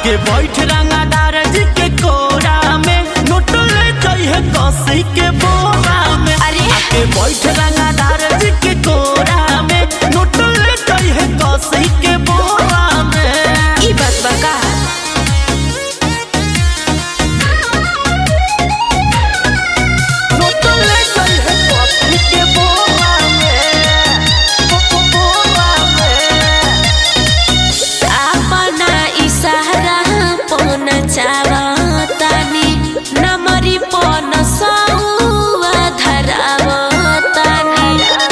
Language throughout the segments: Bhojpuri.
आके बैठ रंगादार जी के कोरा में नोट ले जाइए कसी के बोरा में अरे। आके बैठ रंगादार जी के कोरा में नोट ले जाइए कसी के बोरा में ई बात बा का नोट ले जाइए कसी के बोरा में बो- बो- बोरा में अपना इशारा पन चावतानी नमरी पन सौवा धरावतानी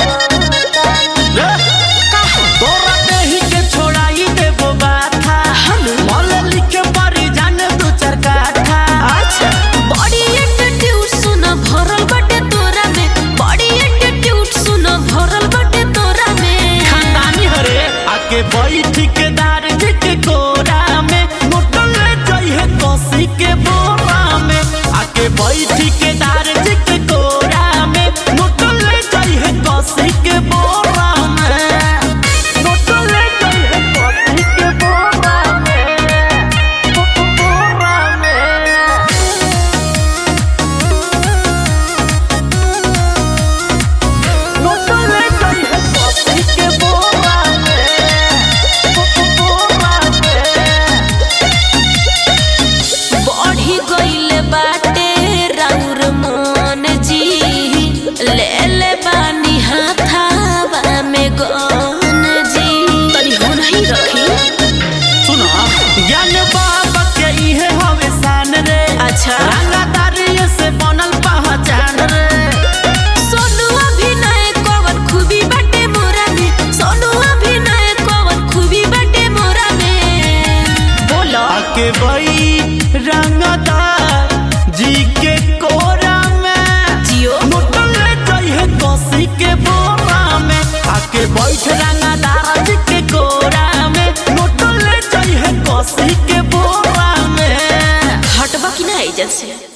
तोरा देही के छोड़ाई देबो बाथा मल लिखे परी जान दू चार काठा अच्छा बड़ी एटीट्यूड सुन भरल बटे तोरा में बड़ी एटीट्यूड सुन भरल बटे तोरा में खानदानी हरे आके बैठ के दार जी के कोरा में मोटल ले जाइए कसी के बोरा में आके बैठ के दार जी के कोरा में मोटल ले जाइए कसी के बोरा में मोटल ले जाइए कसी के बोरा में बो- बो- बोरा में नोटो ले जाइए कॉफी के बोरा में बो- बो- बोरा में बढ़ी गइल बाटे राउर मन जी ले ले बानी हाथावा में गन जी तनी हो नहीं रखी सुनो ज्ञान बाबा के इहे हवे शान रे अच्छा। रंगादारी से बनल पहचान रे सोनू अभिनय कवन खूबी बाटे मोरा में सोनू अभिनय कवन खूबी बाटे मोरा में बोलो आके बई रंगदार जी के कोरा में जियो नोटो ले जाइए कॉफी के बोरा में आके बैठ रंगादार जी के कोरा में नोटो ले जाइए कॉफी के बोरा में हटबा की ना एजेंसी